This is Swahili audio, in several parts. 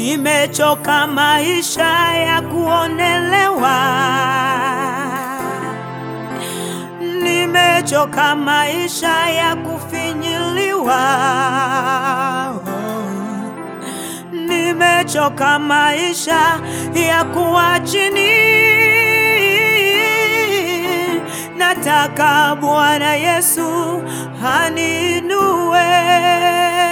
Nimechoka maisha ya kuonelewa, nimechoka maisha ya kufinyiliwa, nimechoka maisha ya kuwa chini. Nataka Bwana Yesu aninue.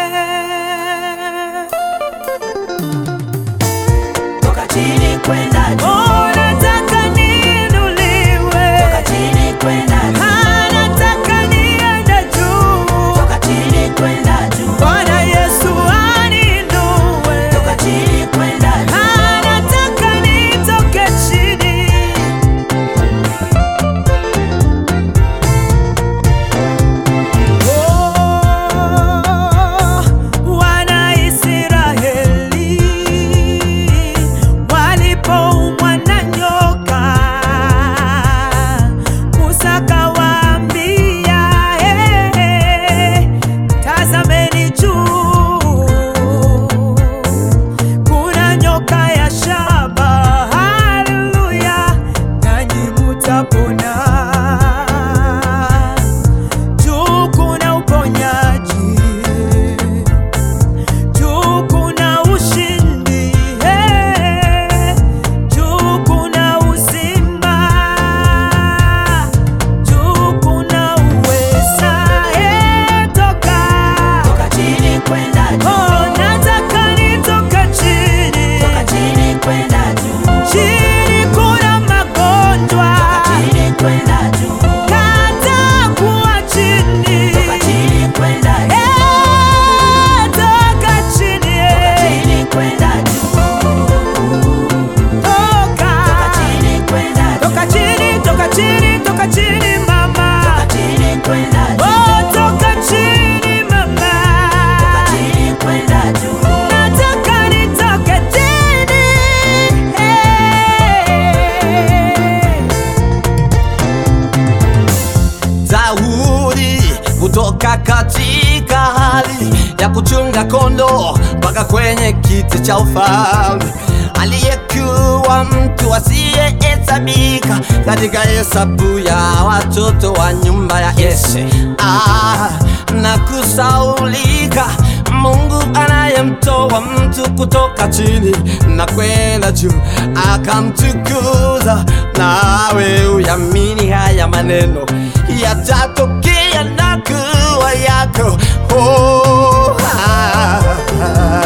Toka chini kwenda juu, Oh, nataka niinuliwe. toka chini kwenda juu, Ah, nataka niende juu. toka chini kwenda juu, Bwana Yesu aninue. toka chini kwenda juu. Ah, nataka nitoke chini. Oh, wana Israeli walipoumwa na nyoka, Musa kawaambia, eh, tazameni juu kuna nyoka ya shaba, haleluya, nanyi mutapona. Juu kuna uponyaji, juu kuna ushindi, eh, juu kuna uzima, juu kuna uweza, eh, toka Toka chini kwenda juu, Oh, nataka nitoka chini. toka chini kwenda juu, Chini kuna magonjwa. chini kwenda juu, Kata kuwa chini. toka chini kwenda juu, Eh, toka chini, eh. chini kwenda juu, Toka. chini kwenda juu, Toka chini, toka chini, toka chini, mama. chini kwenda juu, Oh, toka chini, mama. chini kwenda juu. Nataka nitoke chini. Eh. Daudi kutoka katika hali ya kuchunga kondoo mpaka kwenye kiti cha ufalme, aliyekuwa mtu asiyehesabika katika hesabu ya watoto wa nyumba ya Yese. Ah, na kusaulika Mungu anayemtoa mtu kutoka chini na kwenda juu akamtukuza. Nawe uyamini haya maneno yatatokea na kuwa yako. Oh, ah, ah.